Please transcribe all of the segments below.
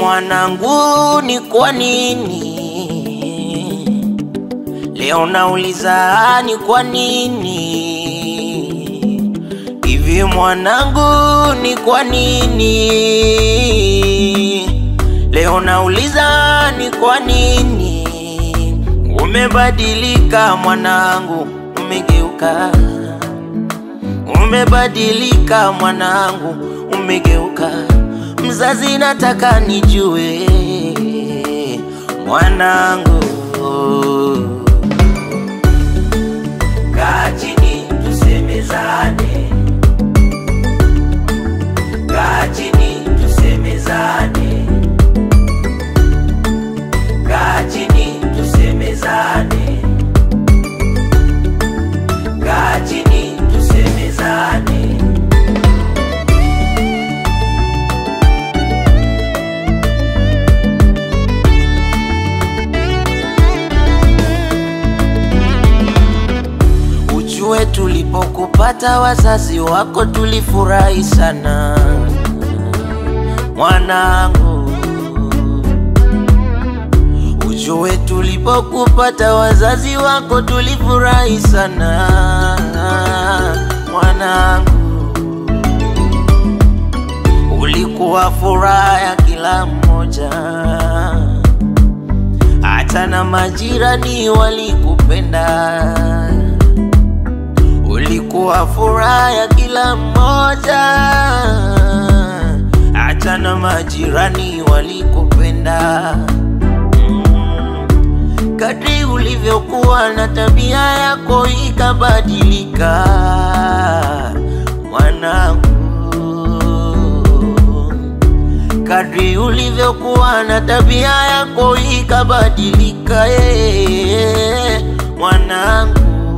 mwanangu, ni kwa nini leo nauliza, ni kwa nini hivi mwanangu, ni kwa nini leo nauliza, ni kwa nini umebadilika mwanangu, umegeuka umebadilika mwanangu, umegeuka. Mzazi, nataka nijue mwanangu. Kaa chini tusemezane, kaa chini tusemezane, kaa chini tusemezane, kaa chini tusemezane. Ujue tulipokupata wazazi wako tulifurahi sana mwanangu. Ujue tulipokupata wazazi wako tulifurahi sana mwanangu. Ulikuwa furaha ya kila mmoja, hata na majirani walikupenda ulikuwa furaha ya kila mmoja, hata na majirani walikupenda. Mm. Kadri ulivyokuwa na tabia yako ikabadilika, mwanangu. Kadri ulivyokuwa na tabia yako ikabadilika, eh, mwanangu.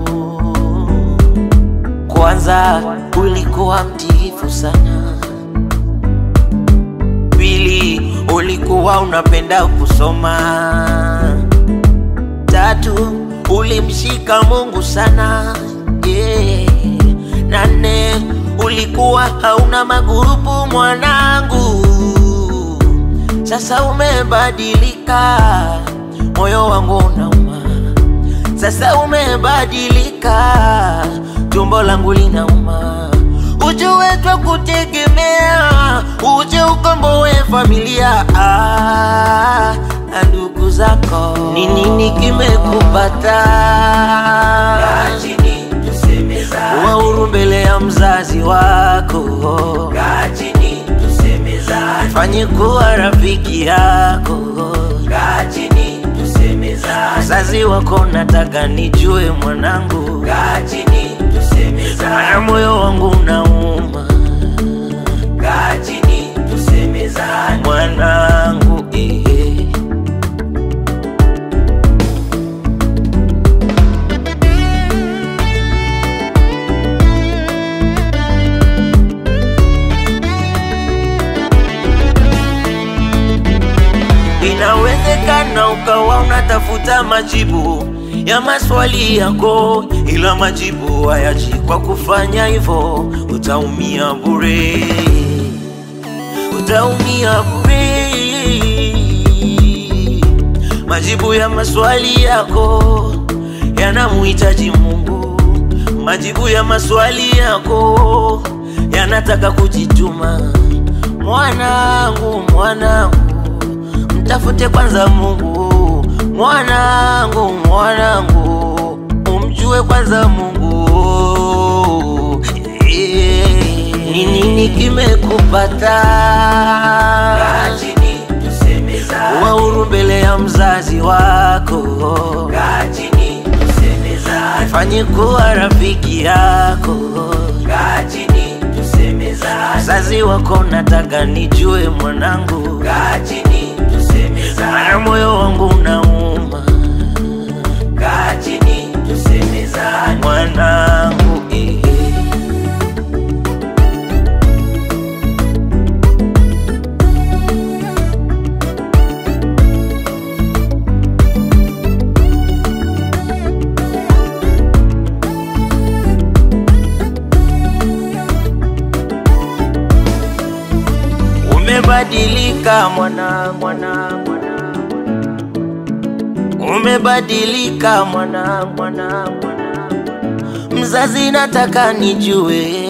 Kwanza ulikuwa mtiifu sana, pili ulikuwa unapenda kusoma, tatu ulimshika Mungu sana yeah. na nne ulikuwa hauna magurupu mwanangu. Sasa umebadilika, moyo wangu unauma. Sasa umebadilika, tumbo langu linauma. Ujue twa kutegemea, uje ukomboe familia ah, na ndugu zako. Ni nini kimekupata? Kaa chini tusemezane, Wauru mbele ya mzazi wako, kaa chini tusemezane, fanye kuwa rafiki yako. kaa chini tusemezane, Mzazi wako nataka nijue mwanangu, kaa chini tusemezane, mana moyo wangu unauma kaa chini tusemezane, mwanangu eh. Inawezekana ukawa unatafuta majibu ya maswali yako, ila majibu hayaji. Kwa kufanya hivyo utaumia bure, utaumia bure. Majibu ya maswali yako yanamuhitaji Mungu, majibu ya maswali yako yanataka kujituma. Mwanangu, mwanangu mtafute kwanza Mungu, mwanangu, mwanangu, umjue kwanza Mungu. Eh, Ni nini kimekupata? kaa chini tusemezane, Wauru mbele ya mzazi wako, kaa chini tusemezane, fanye kuwa rafiki yako. kaa chini tusemezane, Mzazi wako nataka nijue mwanangu, kaa chini tusemezane, mana moyo wangu unauma kaa chini tusemezane, mwanangu eh. umebadilika mwana mwana mwana umebadilika mwana mwana mwana mzazi nataka nijue